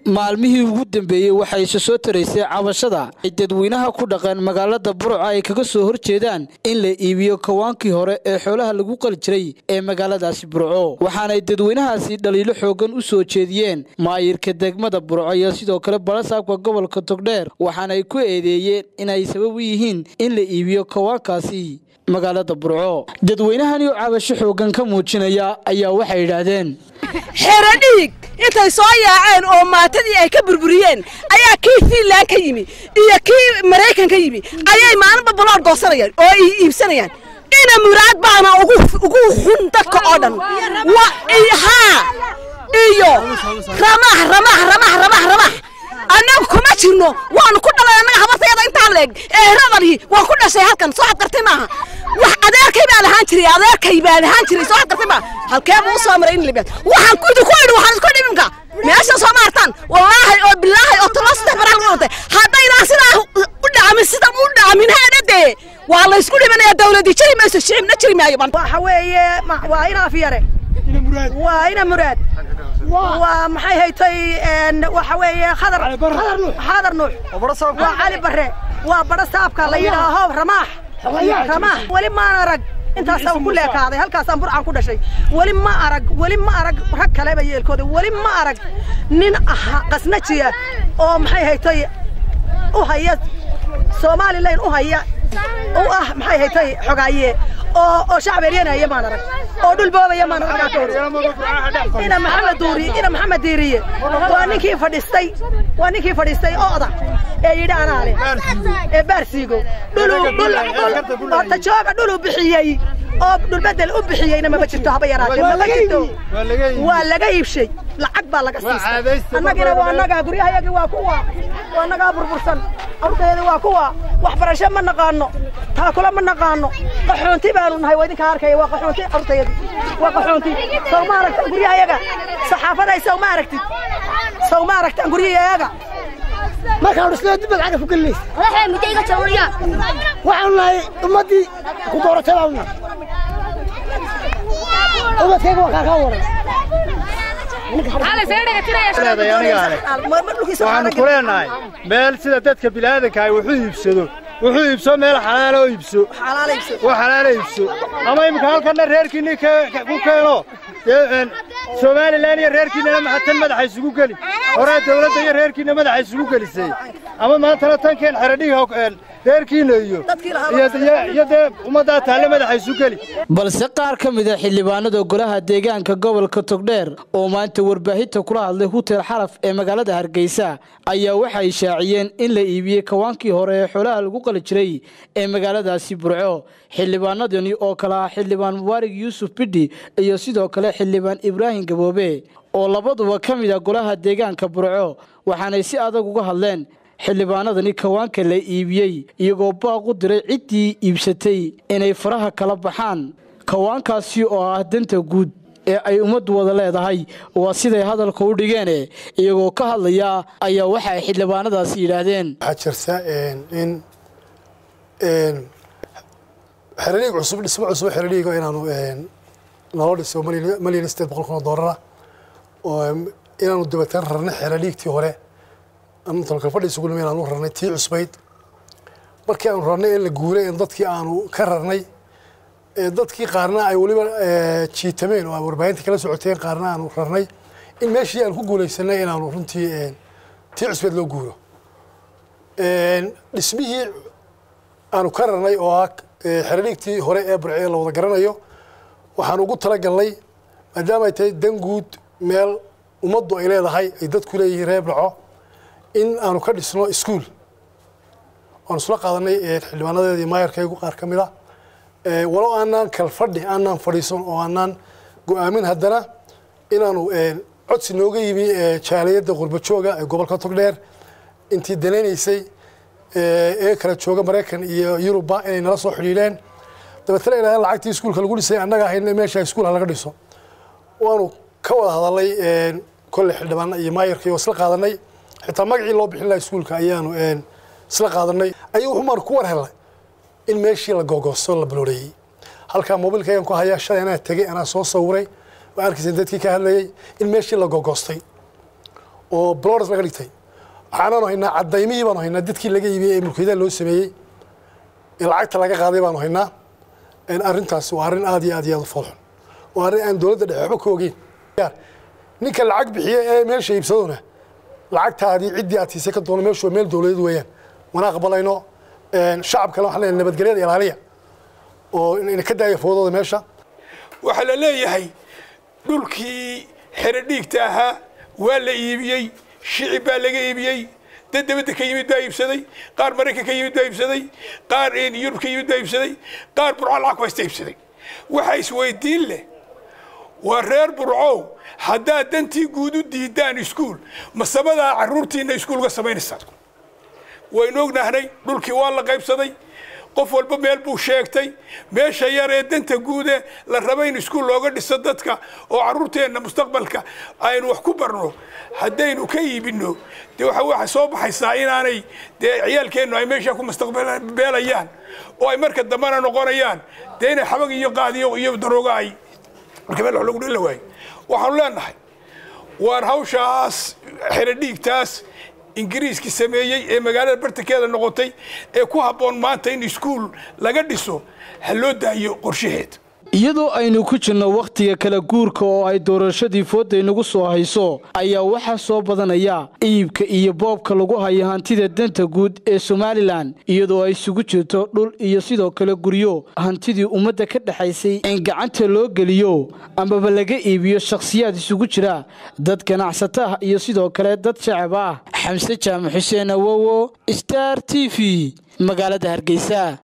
maalmihii ugu dambeeyey waxaa isa soo taraysay cabashada ay dadweynaha ku dhaqeen magaalada burco ay kaga soo horjeedaan in la iibiyo kawaankii hore ee xoolaha lagu qali jiray ee magaaladaasi burco waxaanay dadweynahaasi dhaliilo xoogan u soo jeediyeen maayirka degmada burco iyo sidoo kale balasaabka gobolka togdheer waxaanay ku eedeeyeen inay sabab u yihiin in la iibiyo kawaankaasi magaalada burco dadweynahani oo cabasho xoogan ka muujinaya ayaa waxay yidhaahdeen xero dhiig intay soo yaaceen oo maatadii ay ka burburiyeen ayaa kii fiinland ka yimi iyo kii maraykan ka yimi ayay maalinba balood goosanayaan oo ay iibsanayaan ina muraad baana ugu xun dadka oo dhan haa iyo ramax ramax ramax ramax ramax annagu kuma jirno waanu ku dhalay annaga habartayada intaa leeg ee radalhi waan ku dhashay halkan soo xad gartay maaha wax adeerkay baa lahaan jiray adeerkay baa lahaan jiray soo xad gartay maaha halkee buu usoo maray in libeed waxaan ku idinku idhi waxaan isku dhibinka meeshan soo maartaan wallaahi oo bilaahi oo tolo saddex baraa lagu dhintay haddaynaan sidaa u dhacamin sida u dhacamin haana dee waa la isku dhimanaya dawladii jiri mayso shicibna jiri maayo waxa weeye waa ina afyare waa ina muraad waa maxay haytay waxa weeye khadar khadar nuux waa cali bare waa badho saabka la yidhaaho ramaax ramaax weli maan arag intaasaan ku leekaaday halkaasaan burcaan ku dhashay weli ma arag weli ma arag rag kaleba yeelkooda weli ma arag nin aha qasnajiya oo maxay haytay u haya somalilan u haya u ah maxay haytay xogaaye oo oo shacab eryanaya maan arag oo dhul boobaya maan arag ina maxamed duuri ina maxamed diiriye waa ninkii fadhistay waa ninkii fadhistay ooda ee yidhi anaa leh ee baarsiigo dhulu dhul dhul tajooga dhulu bixiyey oo dhulbedel u bixiyeyna maba jirto haba yaraatee maba jirto waa laga iibshay lacag baa laga siistay annagina waa annagaa guryahayagii waa kuwa waa annagaa burbursan carurtayada waa kuwa waxbarasho ma naqaano taakula ma naqaano qaxoonti baanu nahay waa idinkaa arkaya waa qaxoonti carurtayada waa qaxoonti sow ma aragtaan guryahayaga saxaafaday sow ma aragtid sow ma aragtaan guryahayaga markaan dhisnay dib lacag ku gelinaysa waxaanu nahay ummaddii ku dooratay baanu nahay ubadkayga waa kaa kaa waran waxaanu ku leenahay meel sida dadka bilaadanka ay wuxuu iibsado wuxuu iibso meel xalaala oo iibso oo xalaala iibso ama iminka halkanna reerkiinni ku keeno dee somalilan iyo reerkiinnana maxatan madaxa isugu geli horaa dawladda iyo reerkiinna madaxa isugu gelisay ama maantana tankeen xeradhiga reerkiinna iyo iyo dee ummaddaa taalle madaxa isu geli balse qaar ka mid a xildhibaanada golaha deegaanka gobolka togdheer oo maanta warbaahinta kula hadlay hutel xaraf ee magaalada hargeysa ayaa waxay shaaciyeen in la iibiyey kawaankii hore ee xoolaha lagu qali jiray ee magaaladaasi burco xildhibaanadani oo kale ah xildhibaan mubaarig yuusuf bidhi iyo sidoo kale xildhibaan ibraahim gaboobe oo labaduba ka mid a golaha deegaanka burco waxaanay si adag uga hadleen xildhibaanadani kawaanka la iibiyey iyagoo baaq u diray ciddii iibsatay inay faraha kala baxaan kawaankaasi oo ah danta guud ee ay ummaddu wada leedahay waa siday hadalka u dhigeene iyagoo ka hadlaya ayaa waxa ay xildhibaanadaasi yidhaahdeen waxaa jirta in xeraliig cusub dhismo cusub xeraliigo inaanu naloo dhiso malyan state boqol kun oo doolara oo inaanu dabataan rarnay xeraliigtii hore tolkalfadhi isugu nima inaanu rarnay tii cusbayd markii aanu rarnay in la guuray in dadkii aanu ka rarnay dadkii qaarna ay weliba jiitameen oo warbaahinta kala socoteen qaarna aanu rarnay in meeshii aan ku guulaysanay inaanu runtii tii cusbeed loo guuro dhismihii aanu ka rarnay oo ah xeraliigtii hore ee burcee la wada garanayo waxaan ugu talagalnay maadaama ay tahay dan guud meel ummaddu ay leedahay ay dadku leeyihiin reer burco in aanu ka dhisno iskuol waanu isla qaadanay xildhibaanadeeda iyo maayarkaygu qaar ka mid a walow aanaan kalfadhi aanaan fadhiisan oo aanaan go-aamin haddana inaanu codsi nooga yimi jaaliyadda qurbajooga ee gobolka togdheer intii danaynaysay ee kala jooga maraykan iyo yurubba inay nala soo xidhiidheen dabeetana ilaahay lacagtii iskuulka lagu dhisay annaga ahayna meesha iskuul ha laga dhiso waanu ka wada hadalnay kolley xildhibaana iyo maayarkii oo isla qaadanay xitaa magacii loo bixin laha iskuulka ayaanu isla qaadanay ayuu wuxumaan ku war helnay in meeshii la googoosto la balooreeyey halkaa mobilkaygan ku hayaa shalay anaa tegey anaa soo sawiray waa arkaysa dadkii ka hadlayay in meeshii la googoostay oo blores laga dhigtay waxaanaanu haynaa cadaymihii baanu haynaa dadkii laga iibiyey ee mulkiyadaha loo sameeyey ee lacagta laga qaaday baanu haynaa arrintaasi waa arrin aad iyo aad iyo aad u foolxun waa arrin aan dowladda dhexe waxba ka ogeyn ninka lacag bixiye ee meesha iibsadona lacagtaadii ciddii aad siisay ka doono meeshu waa meel dowladeed weeyaan mana aqbalayno shacabkale waxaan leenahay nabadgelyada ilaaliya oo ina ka daaya foodooda meesha waxaa la leeyahay dhulkii xero dhiigta ahaa waa la iibiyey shicib baa laga iibiyey dad dabadda ka yimid baa iibsaday qaar maraykan ka yimid baa iibsaday qaar yurub ka yimid baa iibsaday qaar burco lacag ku haysta iibsaday waxaa isweydiin leh waa reer burcow haddaad dantii guud u diidaan iskuul masabadaa carruurtiinna iskuulga samaynaysaa waynu ognahnay dhulkii waa la qaybsaday qof walba meel buu sheegtay meesha yar ee danta guude la raba in iskuul looga dhiso dadka oo carruurteenna mustaqbalka aynu wax ku barno haddaynu ka iibinno dee waxa waxa soo baxaysaa inaanay dee ciyaalkeennu ay meesha ku mustaqbeelayaan oo ay marka dambena noqonayaan dee inay xabag iyo qaadiyo iyo darooga ay marka meel wax lagu dhilla waayo waxaanu leenahay waan hawshaas xero dhiigtaas ingiriiskii sameeyey ee magaalada bartankeeda noqotay ee ku habboon maanta in iskuul laga dhiso ha loo daayo qorshaheed iyadoo aynu ku jirno wakhtiga kala guurka oo ay doorashadii foodda inagu soo hayso ayaa waxaa soo badanaya iibka iyo boobka lagu hayo hantida danta guud ee somalilan iyadoo ay isugu jirto dhul iyo sidoo kale guryo hantidii ummadda ka dhexaysay in gacanta loo geliyo amaba laga iibiyo shakhsiyaad isugu jira dad ganacsato ah iyo sidoo kale dad shacab ah xamse jaamac xuseen awowo star t v magaalada hargeysa